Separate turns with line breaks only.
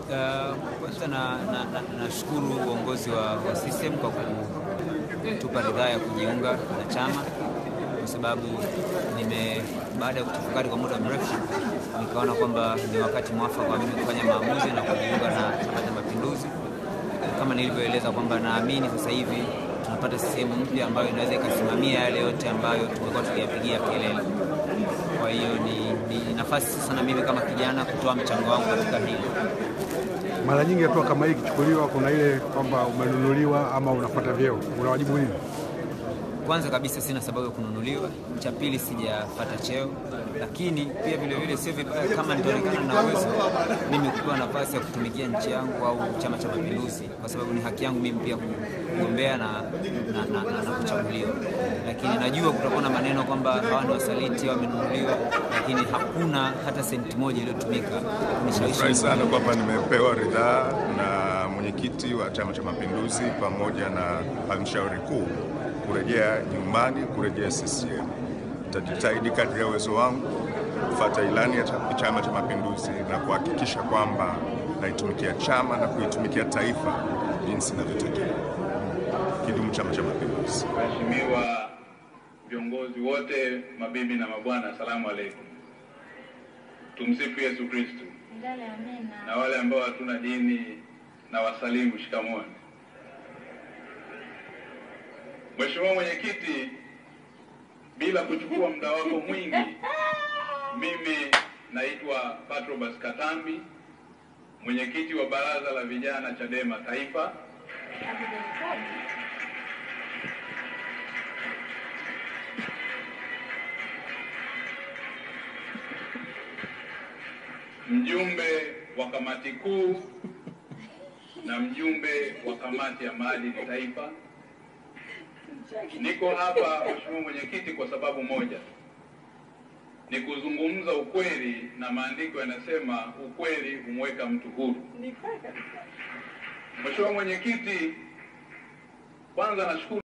Uh, kwanza na nashukuru na, na uongozi wa, wa system kwa kutupa ridhaa ya kujiunga na chama kwa sababu nime baada ya kutafakari kwa muda mrefu nikaona kwamba ni wakati mwafaka wa mimi kufanya maamuzi na kujiunga na Chama cha Mapinduzi. Kama nilivyoeleza kwamba naamini sasa hivi tunapata sehemu mpya ambayo inaweza ikasimamia yale yote ambayo tumekuwa tukiyapigia kelele. Kwa hiyo ni, ni nafasi sasa na mimi kama kijana kutoa mchango wangu katika hili.
Mara nyingi hatua kama hii ikichukuliwa, kuna ile kwamba umenunuliwa ama unafuata vyeo, unawajibu nini?
Kwanza kabisa sina sababu ya kununuliwa. Cha pili sijapata cheo, lakini pia vile vile sio vibaya kama nitaonekana na uwezo mimi kupewa nafasi ya kutumikia nchi yangu au Chama cha Mapinduzi, kwa sababu ni haki yangu mimi pia kugombea na, na, na, na, na kuchaguliwa. Lakini najua kutakuwa na maneno kwamba hawa ni wasaliti, wamenunuliwa, lakini hakuna hata senti moja iliyotumika kunishawishi.
Furahi sana kwamba nimepewa ridhaa na mwenyekiti wa Chama cha Mapinduzi pamoja na halmashauri kuu kurejea nyumbani, kurejea CCM. Nitajitahidi kadri ya uwezo wangu kufuata ilani ya Chama cha Mapinduzi na kuhakikisha kwamba naitumikia chama na kuitumikia taifa jinsi inavyotakiwa. Kidumu Chama cha Mapinduzi!
Waheshimiwa viongozi wote, mabibi na mabwana, asalamu alaikum. Tumsifu Yesu Kristo. Na wale ambao hatuna dini na wasalimu shikamoni. Mheshimiwa Mwenyekiti, bila kuchukua muda wako mwingi, mimi naitwa Patrobas Katambi, mwenyekiti wa Baraza la Vijana Chadema Taifa. Mjumbe wa kamati kuu na mjumbe wa kamati ya maadili taifa. Niko hapa Mheshimiwa Mwenyekiti kwa sababu moja, ni kuzungumza ukweli, na maandiko yanasema ukweli humweka mtu huru. Mheshimiwa Mwenyekiti, kwanza nashukuru